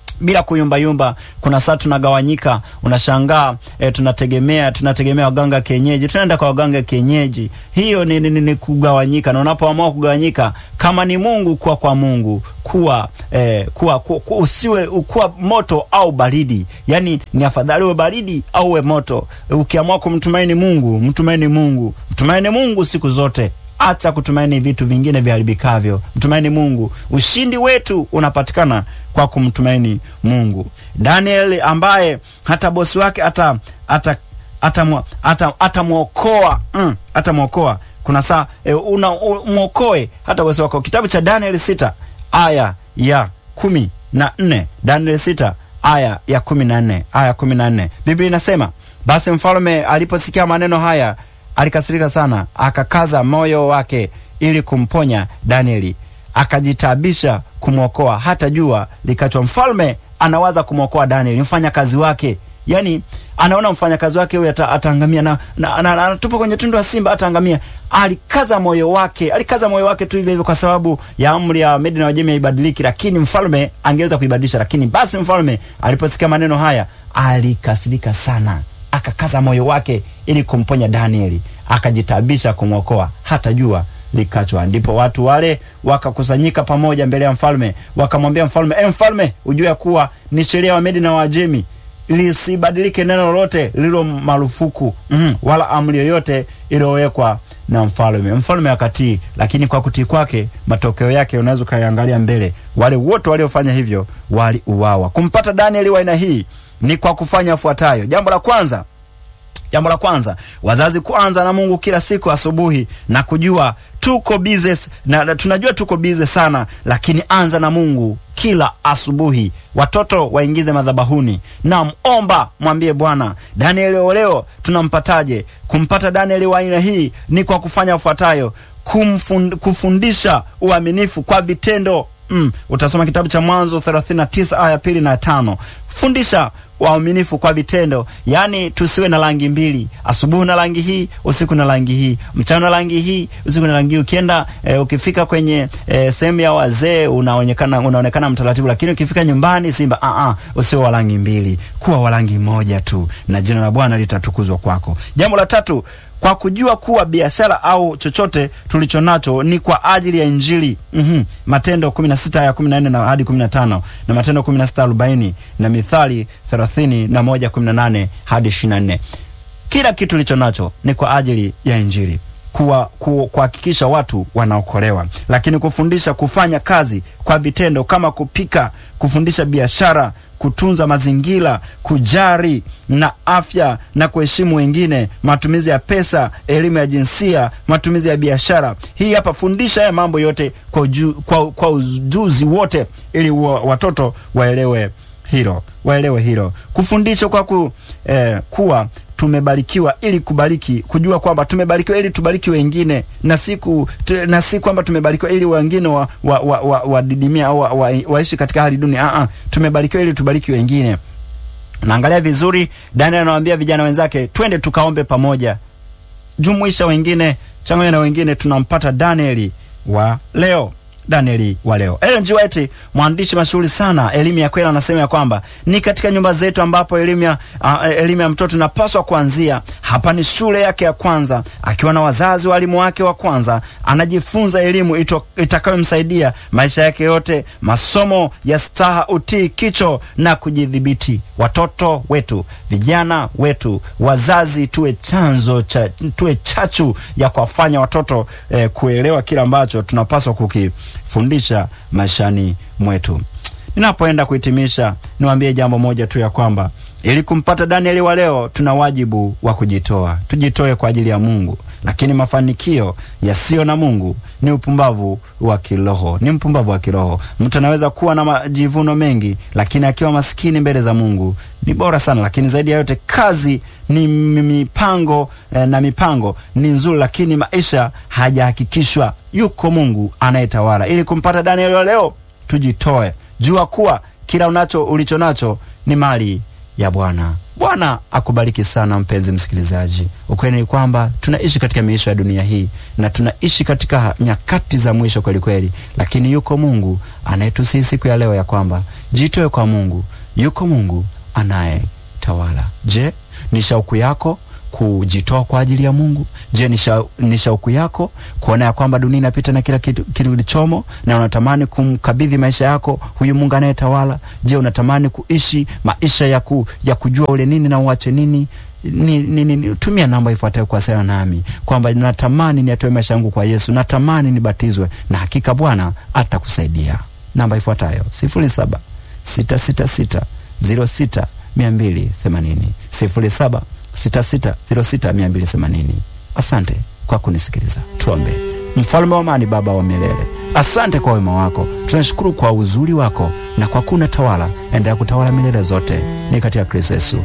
bila kuyumbayumba. Kuna saa tunagawanyika, unashangaa e, tunategemea tunategemea waganga kienyeji, tunaenda kwa waganga kienyeji. Hiyo ni, ni, ni, ni kugawanyika, na unapoamua kugawanyika, kama ni Mungu, kuwa kwa Mungu, kuwa eh, kuwa, kuwa, kuwa usiwe kuwa moto au baridi. Yani ni afadhali uwe baridi au uwe moto. Ukiamua kumtumaini Mungu, mtumaini Mungu, mtumaini Mungu siku zote. Acha kutumaini vitu vingine viharibikavyo, mtumaini Mungu. Ushindi wetu unapatikana kwa kumtumaini Mungu. Daniel ambaye hata bosi wake ata ata atamwokoa mm, atamwokoa kuna saa e, una mwokoe hata bosi wako. Kitabu cha Daniel sita aya ya kumi na nne Daniel sita aya ya kumi na nne aya kumi na nne Biblia inasema basi mfalme aliposikia maneno haya alikasirika sana, akakaza moyo wake ili kumponya Danieli, akajitabisha kumwokoa hata jua likachwa. Mfalme anawaza kumwokoa Danieli, mfanyakazi wake, yani anaona mfanyakazi wake huyu ataangamia na, na, na, na, anatupa kwenye tundu la simba ataangamia. Alikaza moyo wake, alikaza moyo wake tu hivyo hivyo, kwa sababu ya amri ya Medi na Wajemi haibadiliki, lakini mfalme angeweza kuibadilisha. Lakini basi mfalme aliposikia maneno haya alikasirika sana, akakaza moyo wake ili kumponya Danieli, akajitabisha kumwokoa hata jua likachwa. Ndipo watu wale wakakusanyika pamoja mbele ya mfalme, wakamwambia mfalme, e mfalme, ujue kuwa ni sheria wa Medi na Wajemi lisibadilike neno lolote lililo marufuku mm -hmm. wala amri yoyote iliyowekwa na mfalme. Mfalme akatii, lakini kwa kutii kwake matokeo yake unaweza ukaiangalia mbele. Wale wote waliofanya hivyo waliuawa. Kumpata Danieli wa aina hii ni kwa kufanya yafuatayo. Jambo la kwanza Jambo la kwanza, wazazi kuanza na Mungu kila siku asubuhi na kujua tuko bize na tunajua tuko bize sana, lakini anza na Mungu kila asubuhi. Watoto waingize madhabahuni na omba, mwambie Bwana, Danieli wa leo tunampataje? Kumpata Danieli wa aina hii ni kwa kufanya yafuatayo: kumfund, kufundisha uaminifu kwa vitendo. Mm, utasoma kitabu cha Mwanzo 39 aya pili na tano. Fundisha waaminifu kwa vitendo, yaani tusiwe na rangi mbili, asubuhi na rangi hii, usiku na rangi hii, mchana na rangi hii, usiku na rangi hii. Ukienda e, ukifika kwenye e, sehemu ya wazee unaonekana unaonekana mtaratibu, lakini ukifika nyumbani simba, a a, usiwe wa rangi mbili, kuwa wa rangi moja tu, na jina la Bwana litatukuzwa kwako. Jambo la tatu kwa kujua kuwa biashara au chochote tulicho nacho ni kwa ajili ya Injili. mm -hmm. Matendo 16 ya 14 na hadi 15 na Matendo 16 40 na Mithali 30 na 1 18 hadi 24. Kila kitu tulicho nacho ni kwa ajili ya Injili kuwa kuhakikisha watu wanaokolewa, lakini kufundisha kufanya kazi kwa vitendo kama kupika, kufundisha biashara, kutunza mazingira, kujari na afya na kuheshimu wengine, matumizi ya pesa, elimu ya jinsia, matumizi ya biashara. Hii hapa, fundisha haya mambo yote kwa, uju, kwa, kwa ujuzi wote, ili watoto waelewe hilo, waelewe hilo. Kufundisha kwa ku, eh, kuwa tumebarikiwa ili kubariki, kujua kwamba tumebarikiwa ili tubariki wengine, na siku na si kwamba tumebarikiwa ili wengine wa, wa, wa, wa, wadidimia au wa, wa, waishi katika hali duni. Ah ah, tumebarikiwa ili tubariki wengine. Naangalia vizuri, Daniel anawaambia vijana wenzake, twende tukaombe pamoja, jumuisha wengine, changanya na wengine, tunampata Danieli wa leo. Danieli wa leo. Ellen G. White, mwandishi mashuhuri sana elimu ya kweli, anasema ya kwamba ni katika nyumba zetu ambapo elimu ya uh, elimu ya mtoto inapaswa kuanzia. Hapa ni shule yake ya kwanza, akiwa na wazazi walimu wake wa kwanza, anajifunza elimu itakayomsaidia maisha yake yote, masomo ya staha, utii, kicho na kujidhibiti. Watoto wetu, vijana wetu, wazazi, tuwe chanzo cha, tuwe chachu ya kuwafanya watoto eh, kuelewa kile ambacho tunapaswa kuki fundisha maishani mwetu. Ninapoenda kuhitimisha, niwaambie jambo moja tu ya kwamba ili kumpata Danieli wa leo, tuna wajibu wa kujitoa. Tujitoe kwa ajili ya Mungu, lakini mafanikio yasiyo na Mungu ni upumbavu wa kiroho, ni mpumbavu wa kiroho. Mtu anaweza kuwa na majivuno mengi, lakini akiwa maskini mbele za Mungu ni bora sana. Lakini zaidi ya yote, kazi ni mipango eh, na mipango ni nzuri, lakini maisha hajahakikishwa yuko Mungu anayetawala. Ili kumpata Danieli wa leo, tujitoe. Jua kuwa kila unacho ulicho nacho ni mali ya Bwana. Bwana akubariki sana mpenzi msikilizaji. Ukweli ni kwamba tunaishi katika miisho ya dunia hii na tunaishi katika nyakati za mwisho kweli kweli, lakini yuko Mungu anayetusihi siku ya leo ya kwamba Jitoe kwa Mungu. Yuko Mungu anayetawala. Je, ni shauku yako kujitoa kwa ajili ya Mungu? Je, ni, sha, ni shauku yako kuona ya kwamba dunia inapita na kila kitu kilichomo na unatamani kumkabidhi maisha yako huyu Mungu anayetawala? Je, unatamani kuishi maisha ya, ku, ya kujua ule nini na uache nini? Ni, ni, ni, tumia namba ifuatayo kuwasiliana nami kwamba natamani niatoe maisha yangu kwa Yesu, natamani nibatizwe, na hakika Bwana atakusaidia. Namba ifuatayo sifuri saba sita sita sita ziro sita mia mbili themanini sifuri saba sita sita ziro sita mia mbili themanini. Asante kwa kunisikiliza. Tuombe. Mfalme wa amani, Baba wa milele, asante kwa wema wako, tunashukuru kwa uzuri wako na kwa kuna tawala, endelea kutawala milele zote, ni katika Kristo Yesu